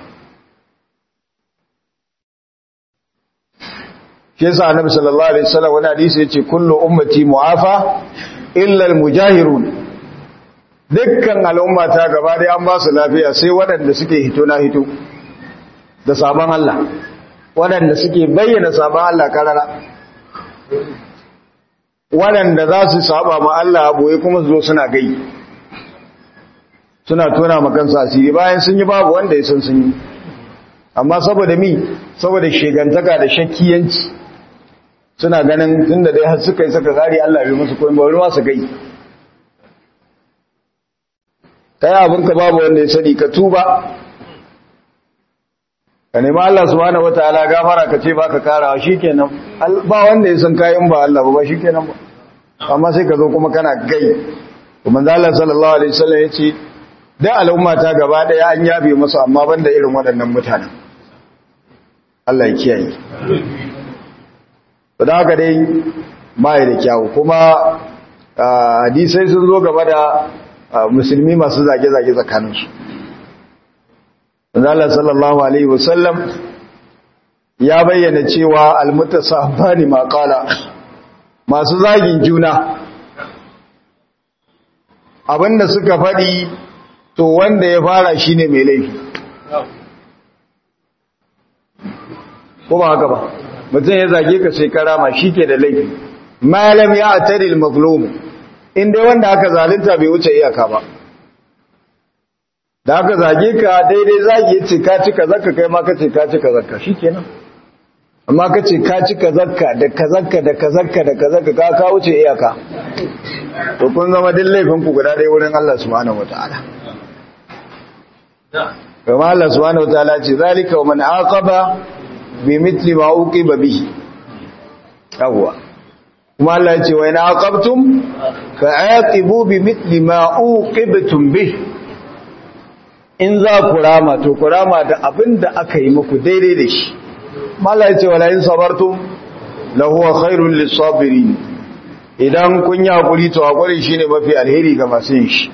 shi yasa annabi sallallahu alaihi wasallam wani hadisi yace kullu ummati mu'afa illa al-mujahirun dukkan al'umma ta gaba dai an ba su lafiya sai waɗanda suke hito na hito da sabon Allah waɗanda suke bayyana sabon Allah karara waɗanda za su saba ma Allah boye kuma su zo suna gai suna tona ma kansu asiri bayan sun yi babu wanda ya san sun yi amma saboda mi saboda shegantaka da shakkiyanci suna ganin tunda dai har suka yi saka gari Allah bai musu koyi bari ma su gai kai abinka babu wanda ya sani ka tuba ka nemi Allah subhanahu wataala gafara ka ce baka karawa shikenan ba wanda ya san kayan ba Allah ba shikenan ba amma sai ka zo kuma kana gai kuma Allah sallallahu alaihi wasallam yace da al'umma ta gaba daya an yabe musu amma banda irin waɗannan mutanen Allah ya kiyaye to da haka dai bai da kyau kuma hadisai sun zo gaba da musulmi masu zage-zage tsakaninsu Allah sallallahu alaihi wasallam ya bayyana cewa almutasabani ma qala masu zagin juna abinda suka faɗi to wanda ya fara shine mai laifi ko ba haka ba mutum ya zage ka sai karama ke da laifi malam ya ataril mazlum inda wanda aka zalunta bai wuce iyaka ba da aka zage ka daidai zage ya ce ka cika zakka kai ma ka ce ka cika zakka shikenan amma ka ce ka cika zakka da ka zakka da ka zakka da ka zakka ka ka wuce iyaka to kun zama din laifin ku guda ɗaya wurin Allah subhanahu wataala kuma Allah subhanahu wataala ce zalika wa man aqaba bi mithli ma uqiba bihi yawwa kuma Allah ya ce wa in aqabtum fa aqibu bi mithli ma uqibtum bihi in za ku rama to ku rama da abin da aka yi muku daidai da shi mala ya ce wala in sabartum lahuwa khairul lisabirin idan kun yi hakuri to hakuri shine mafi alheri ga masu yin shi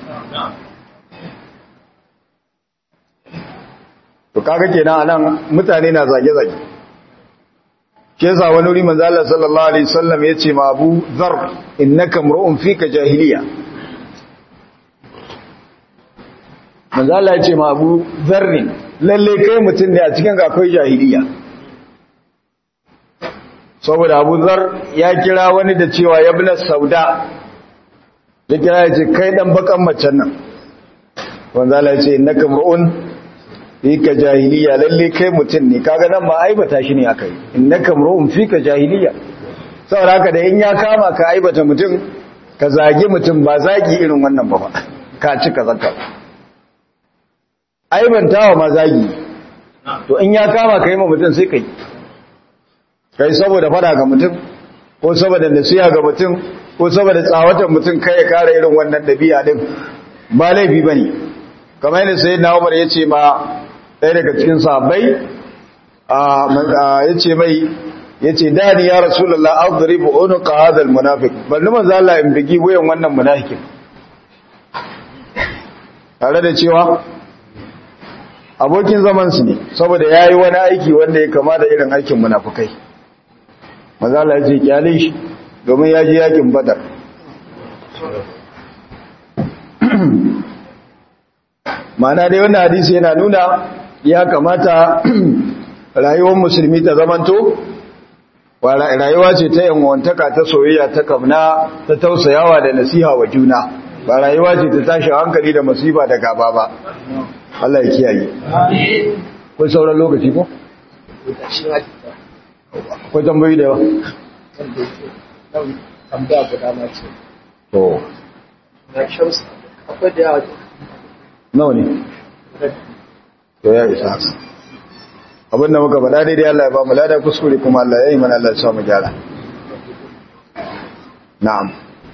to kaga kenan anan mutane na zage zage ke yasa wani wuri manzo Allah sallallahu alaihi wasallam yace ma Abu Dharr innaka mar'un fika jahiliya manzo Allah ya ce ma Abu Zarri lalle kai mutum ne a cikin ga akwai jahiliya saboda Abu Zar ya kira wani da cewa yabna sauda ya kira ya ce kai dan bakan macen nan manzo Allah ya ce innaka mar'un fika jahiliya lalle kai mutum ne kaga nan ma aibata shi ne akai innaka mar'un fika jahiliya saboda haka da in ya kama ka aibata mutum ka zagi mutum ba zagi irin wannan ba ka cika zakka aibantawa mazagi to in ya kama kai ma mutum sai kai kai saboda fada ga mutum ko saboda nasiha ga mutum ko saboda tsawatan mutum kai ya kara irin wannan dabi'a din ba laifi bane kamar yadda sayyidina Umar yace ma ɗaya daga cikin sahabbai a yace mai yace dani ya rasulullah adribu unqa hadha almunafiq balli manzo Allah in bigi wayan wannan munafikin tare da cewa abokin zamansu ne saboda ya yi wani aiki wanda ya kama da irin aikin munafukai mazala ya ce kyale shi domin ya ji yakin badar mana dai wannan hadisi yana nuna ya kamata rayuwar musulmi ta zamanto rayuwa ce ta yanwantaka ta soyayya ta kamna ta tausayawa da nasiha wa juna ba rayuwa ce ta tashi hankali da masifa da gaba ba Allah ya kiyaye. Kun sauran lokaci ko? Ko tambayi da yawa? Tambaya guda ma ce. To. Na shamsa, akwai da yawa. Nawa ne? To ya isa haka. Abin da muka faɗa daidai Allah ya ba mu lada kuskure kuma Allah ya yi mana Allah ya sa mu gyara. Na'am.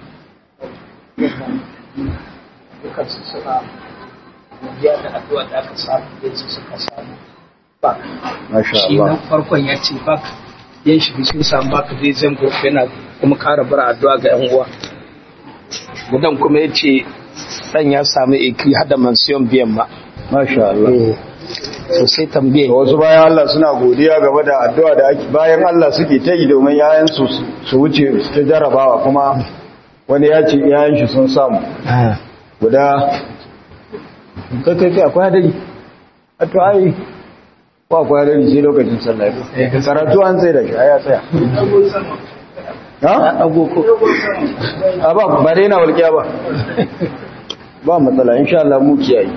Dukansu suna godiya da addu'a da aka samu yanzu suka samu bak Masha shi na Allah. farkon ya ce bak yan shi sun samu bak zai zango yana kuma kara bara addu'a ga yan uwa gudan kuma ya ce dan ya samu iki hada mansiyon biyan ma Masha Allah. so sai tambaye Da wasu bayan Allah suna godiya game da addu'a da ake bayan Allah suke ta yi domin yayansu su wuce su ta jarabawa kuma wani ya ce yayan shi sun samu guda kai kai kai akwai hadari a to ai ko akwai hadari sai lokacin sallah ya zo. karatu an tsaye da shi a ya tsaya ya ha dago ko a ba ba dai na walƙiya ba ba matsala insha Allah mu kiyaye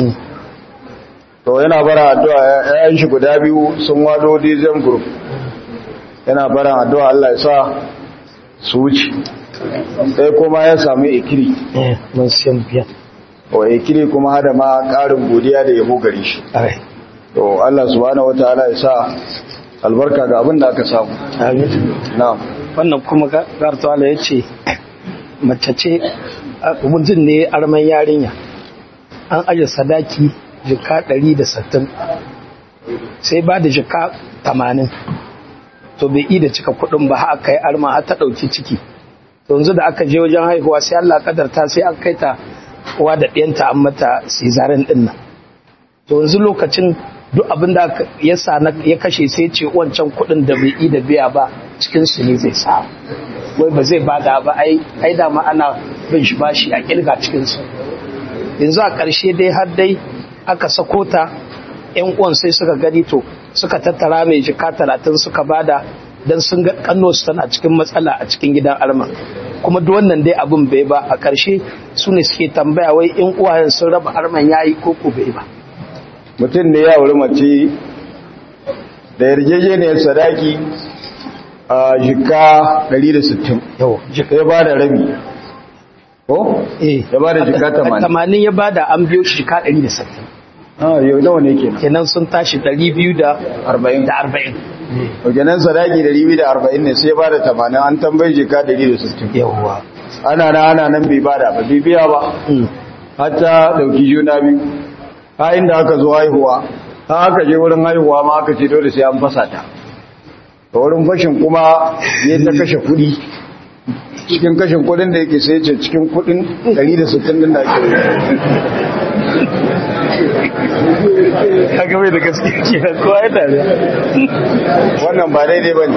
to yana bara addu'a yayan shi guda biyu sun wado dizem group yana bara addu'a Allah ya sa su wuce sai kuma ya samu ikiri mansiyon biyan wa ikili kuma hada ma ƙarin godiya da yabo gare shi Ai, to Allah subhanahu wataala ya sa albarka ga abin da aka samu amin. na'am wannan kuma gartuwala ya ce mace ce mutum ne arman yarinya an aje sadaki jika 160 sai ba da jika 80 to bai yi da cika kudin ba aka yi arma har ta dauki ciki to yanzu da aka je wajen haihuwa sai Allah kadarta sai an kai ta uwa da ɗiyanta an mata cesarean din nan to yanzu lokacin duk abin da aka- ya sa na- ya kashe sai ce wancan kudin da bai yi da biya ba cikin su ne zai sa wai ba zai bada ba ai ai da ma ana bin shi bashi a kirga cikin su yanzu a ƙarshe dai har dai aka sako ta yan uwan sai suka gani to suka tattara mai jika talatin suka bada dan sun ga kanno su tana cikin matsala a cikin gidan alma kuma duk wannan dai abin bai ba a ƙarshe su ne suke tambaya wai in uwayen sun raba arman yayi ko ko bai ba mutum ne ya wuri mace da yarjejeniyar sadaki a jika 160 yau jika ya ba da rabi ko? eh ya ba da jika 80 tamanin ya bada an biyo shi jika 160 ah yau nawa ne kenan kenan sun tashi 240 40 da 40 wajenan sadaki 240 ne sai ya ba da 80 an tambayi jika 160 yawwa ana na ana nan bai bada ba bai biya ba hatta dauki juna biyu ha inda aka zo haihuwa ha aka je wurin haihuwa ma aka ce dole sai an fasa ta da wurin fashin kuma ya ta kashe kudi cikin kashin kudin da yake sai ce cikin kudin 160 din da ake kaga mai da gaske ke kowa ya tare wannan ba daidai ba ne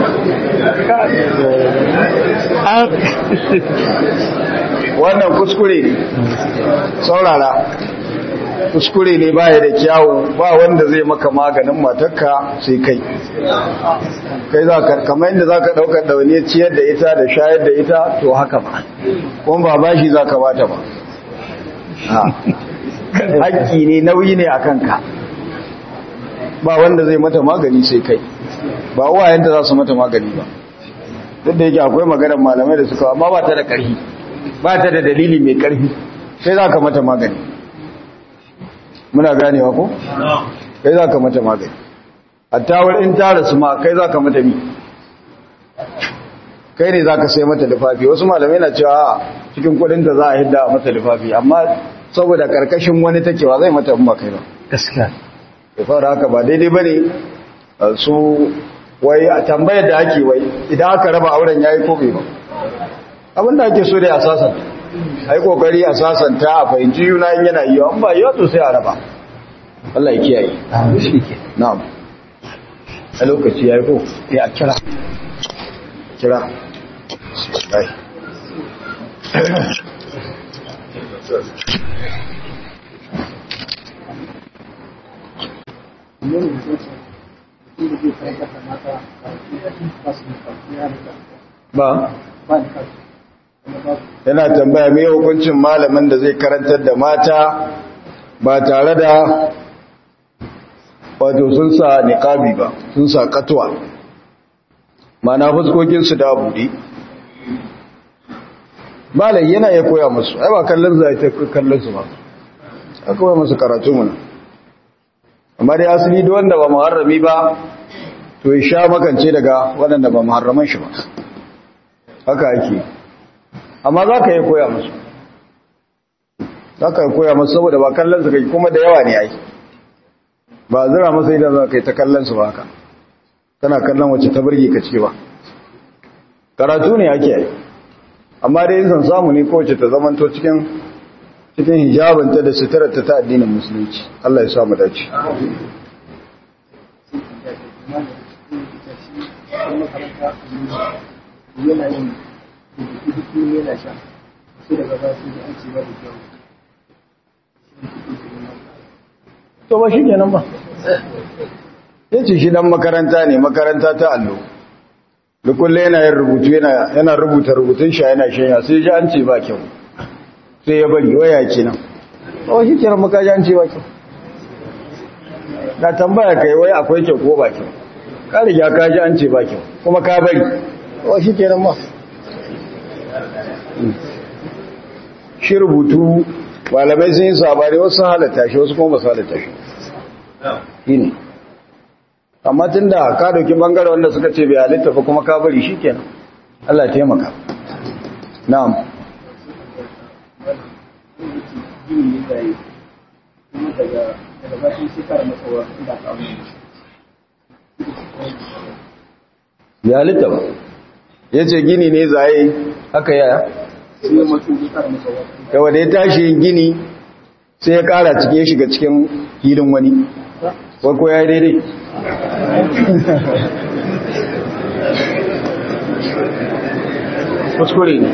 wannan kuskure ne saurara kuskure ne baya da kyawu ba wanda zai maka maganin matarka sai kai kai za ka kamar yadda za ka ɗaukar ɗauniyar ciyar da ita da shayar da ita to haka ba kuma ba bashi za ka bata ba Ha. haƙƙi ne nauyi ne a kanka ba wanda zai mata magani sai kai ba uwayenta za su mata magani ba duk da yake akwai maganar malamai da suka amma ba ta da ƙarfi ba ta da dalili mai ƙarfi sai za ka mata magani muna ganewa ko? kai za ka mata magani a tawar in ta rasu ma kai za ka mata mi kai ne za ka sai mata lifafi wasu malamai na cewa a cikin kudin da za a hidda a mata lifafi amma saboda karkashin wani takewa zai mata in ba kai ba gaskiya ya fara haka ba daidai ba ne su wai a tambayar da ake wai idan aka raba auren ya yi kobe ba abinda ake so dai a sasanta a yi kokari a sasanta a fahimci yuna in yana yiwa in ba yiwa to sai a raba Allah ya kiyaye shi ke na'am a lokaci ya yi ko ya kira kira Ai. ba yana tambaya mai hukuncin malamin da zai karantar da mata ba tare da wato sun sa niqabi ba sun sa katuwa mana fuskokinsu da buɗe malai yana ya koya musu ai ba kallon zai ta kallon su ba a koya musu karatu muna amma dai asali da wanda ba muharrami ba to ya sha makance daga waɗanda ba muharraman shi ba haka ake amma za ka yi koya musu za ka yi koya musu saboda ba kallon su kai kuma da yawa ne ai ba zira masa idan za ka yi ta kallon su ba haka kana kallon wacce ta burge ka ce ba karatu ne ake yi amma dai yin samu ne kowace ta zamanto cikin cikin hijabinta da suturarta ta addinin musulunci Allah ya samu dace to ba shi kenan ba ya ce shi dan makaranta ne makaranta ta allo dukulle yana yin rubutu yana rubuta rubutun shi yana shanya sai ji an ce ba kyau sai ya bari waya kenan ba shi kenan maka ji an ce ba kyau na tambaya kai wai akwai kyau ko ba kyau ka riga ka ji an ce ba kyau kuma ka bari ba shi kenan ba shi rubutu malamai sun yi sabari wasu halatta shi wasu kuma masu halatta shi shi ne amma tun da ka dauki bangare wanda suka ce bai halitta fa kuma ka bari shi kenan Allah taimaka na'am ya halitta ba ya ce gini ne zaye haka yaya yawa da ya tashi yin gini sai ya kara cike ya shiga cikin hilin wani ko ya yi daidai kuskure ne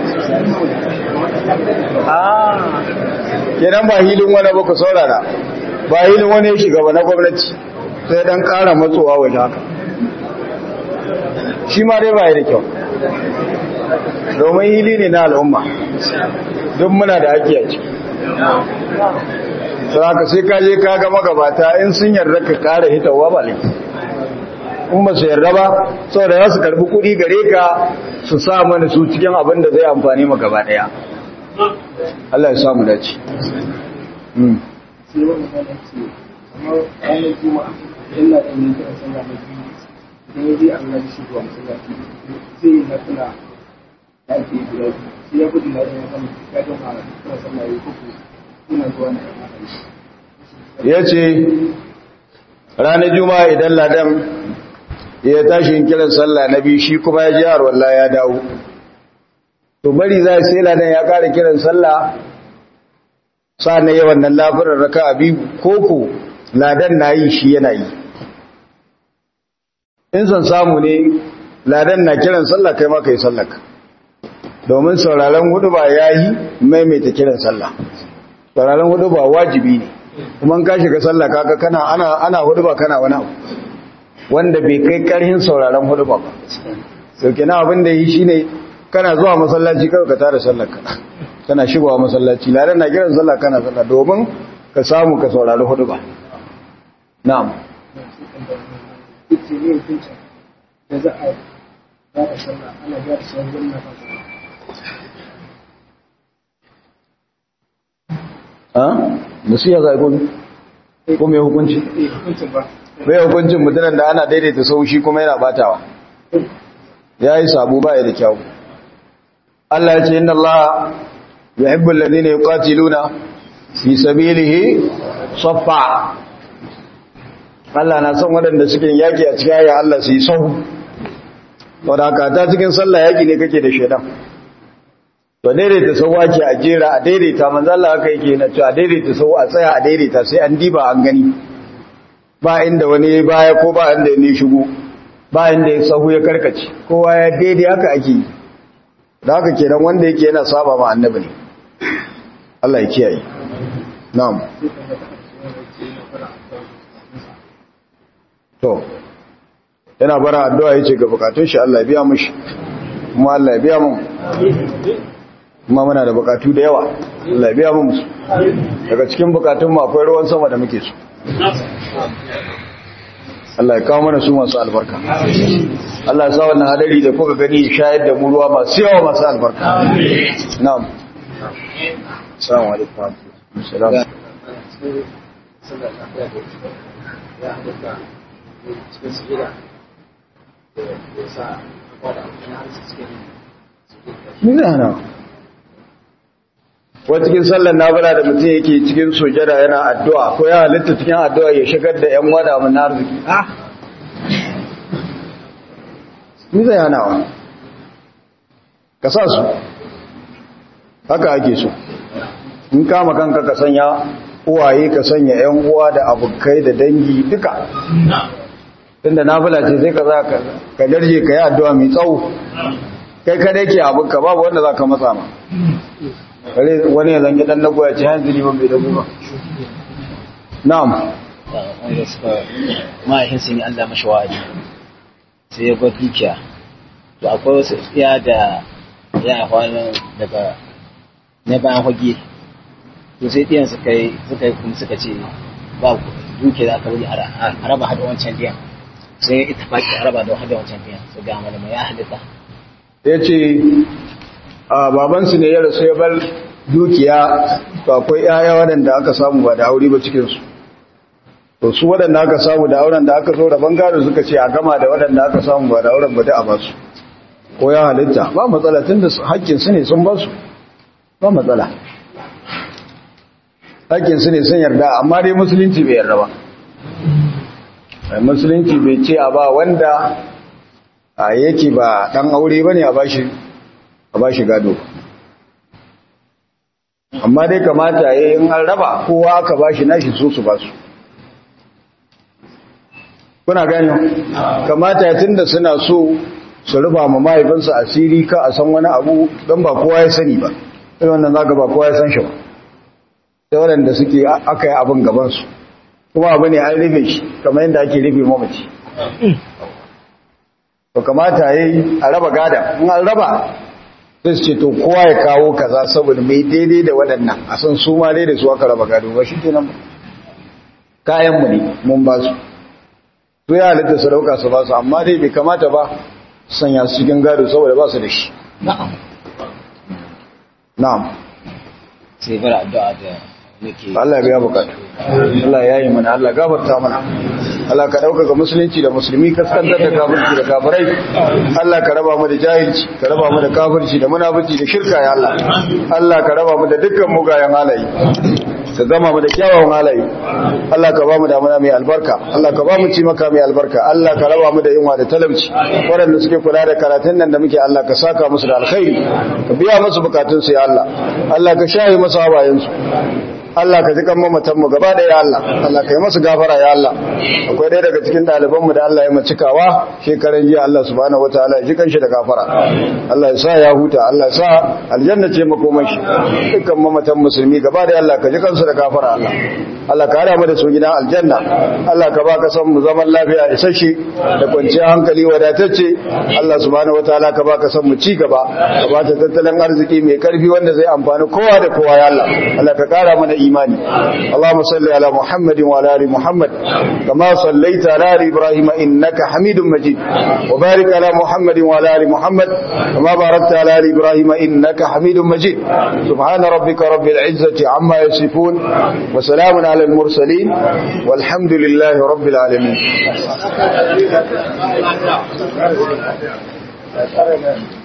kenan ba hilin wani ba ku saurara ba hilin wani ya shiga ba na gwamnati sai dan kara matsowa waje haka shi ma dai ba da kyau domin hili ne na al'umma duk muna da haƙƙi a ciki sai haka sai ka je ka ga magabata in sun yarda ka kara hitawa ba ne in ba su yarda ba saboda za su karbi kuɗi gare ka su sa mana su cikin abin da zai amfani maka gaba ɗaya Allah ya samu dace sai wani mana ce kamar ranar juma'a yana da yin kira sallah na biyu idan ya je an gaji shi zuwa masallaci zai yi nafila da ake yi guda biyu sai ya gudu na yin kan ya gama kira sallah ya kuku ina zuwa na ya ce ranar juma'a idan ladan ya tashi yin kiran sallah na biyu shi kuma ya ji harwalla ya dawo to bari za sai ladan ya kara kiran sallah na yawan nan lafirar raka a biyu koko ladan na yi shi yana yi in son samu ne ladan na kiran sallah kai ma kai sallaka domin sauraron hudu ba ya yi maimaita kiran sallah sauraron hudu ba wajibi ne kuma ka shiga sallah kaga kana ana ana hudu ba kana wani abu wanda bai kai karhin sauraron hudu ba sau kenan abin da yi shine kana zuwa masallaci kawai ka tara sallar ka kana shigowa masallaci ladan na kiran sallah kana sallah domin ka samu ka saurari hudu ba na'am ita ne hukuncin da za a gyara sallah ana gyara sallah wannan fasa ha musiya zai gobe ko mai hukunci eh hukuncin ba bai hukuncin mutumin da ana daidaita sau shi kuma yana batawa ya yi sabu ba ya da kyau Allah ya ce inna Allah yuhibbul ladina yuqatiluna fi sabilihi saffa Allah na son waɗanda suke yaki a cikin ya Allah su yi sahu wadda haka ta cikin sallah yaki ne kake da shaidan to daidaita sau ake a jera a daidaita manzo Allah haka yake na cewa daidaita sau a tsaya a daidaita sai an diba an gani ba inda wani baya ko ba inda ne shigo ba inda ya sahu ya karkace kowa ya daidai haka ake yi da haka kenan wanda yake yana saba ma annabi ne Allah ya kiyaye na'am to yana bara addu'a yace ga bukatun shi Allah ya biya mushi kuma Allah ya biya mu kuma muna da bukatu da yawa Allah ya biya mu musu daga cikin bukatun mu akwai ruwan sama da muke so Allah ya kawo mana su masu albarka Allah ya sa wannan hadari da kuka gani ya shayar da mu ruwa masu yawa masu albarka na'am assalamu alaikum assalam Ni zai hana wata cikin sallar nafila da mutum yake cikin sujada yana addu'a ko ya halitta cikin addu'a ya shigar da ‘yan wada mun arziki ah ni zai hana wa ka sa su haka ake so in kama kanka ka sanya uwaye ka sanya ‘yan uwa da abokai da dangi duka tunda nafila ce sai ka za ka darje ka yi addu'a mai tsawo kai kadai ke abinka babu wanda za ka matsa ma kare wani ya zange dan lagoya ce hanzu liman bai dago ba na'am wanda suka mahaifin sun yi Allah mashi wa'adi sai ya bar dukiya to akwai wasu iya da ya haifa daga na bayan hage to sai ɗiyan suka yi suka yi kuma suka ce ba dukiya da aka bari a raba hada wancan ɗiyan sai ita faƙi a raba da hada wancan ɗiyan su ga malama ya halitta ya ce a babansu ne ya rasu ya bar dukiya to akwai ƴaƴa waɗanda aka samu ba da aure ba cikin su to su waɗanda aka samu da auren da aka zo da bangare suka ce a gama da waɗanda aka samu ba da auren ba da a basu ko ya halitta ba matsala tunda hakkin su ne sun basu ba matsala hakkin su ne sun yarda amma dai musulunci bai yarda ba musulunci bai ce a ba wanda a yake ba dan aure bane a bashi a bashi gado amma dai kamata yayin an raba kowa aka bashi nashi so su basu kuna gani kamata ya tunda suna so su rufa ma mahaifinsu asiri ka a san wani abu don ba kowa ya sani ba sai wannan zaka ba kowa ya san shi ba sai waɗanda suke aka yi abin gabansu kuma abu ne an rufe shi kamar yadda ake rufe mamaci to kamata ya yi a raba gada in an raba sai su ce to kowa ya kawo kaza saboda mai daidai da waɗannan a san su ma daidai su aka raba gado ba shi ke nan kayanmu ne mun ba su su ya halitta su dauka su ba su amma dai bai kamata ba sanya su cikin gado saboda ba su da shi na'am sai bar addu'a da nake Allah ya biya bukatu Allah ya yi mana Allah gafarta mana Allah ka dauka ga musulunci da musulmi kaskantar da kafirci da kafirai Allah ka raba mu da jahilci ka raba mu da kafirci da munafici da shirka ya Allah Allah ka raba mu da dukkan mugayen halaye ka gama mu da kyawawan halaye Allah ka ba mu damuna mai albarka Allah ka ba mu ci maka mai albarka Allah ka raba mu da yunwa da talauci waɗanda suke kula da karatun nan da muke Allah ka saka musu da alkhairi ka biya musu bukatunsu ya Allah Allah ka shaye musu hawayensu Allah ka ji kan mamatan mu gaba da ya Allah Allah ka yi masu gafara ya Allah akwai ɗaya daga cikin ɗaliban mu da Allah ya macikawa shekaran jiya Allah subhanahu wataala ya ji kanshi da gafara Allah ya sa ya huta Allah ya sa aljanna ce makoman shi dukkan mamatan musulmi gaba da Allah ka ji kansu da gafara Allah Allah ka hada mu da su gidan aljanna Allah ka ba ka san mu zaman lafiya isasshe da kwanciyar hankali wadatacce Allah subhanahu wataala ka ba ka san mu ci gaba ka ba ta tattalin arziki mai karfi wanda zai amfani kowa da kowa ya Allah Allah ka kara mana imani Allahumma salli ala Muhammadin wa ala ali Muhammad kama sallaita ala ali Ibrahim innaka Hamidum Majid wa barik ala Muhammadin wa ala ali Muhammad kama barakta ala ali Ibrahim innaka Hamidum Majid subhana rabbika rabbil izzati amma yasifun wa salamun ala al mursalin walhamdulillahi rabbil alamin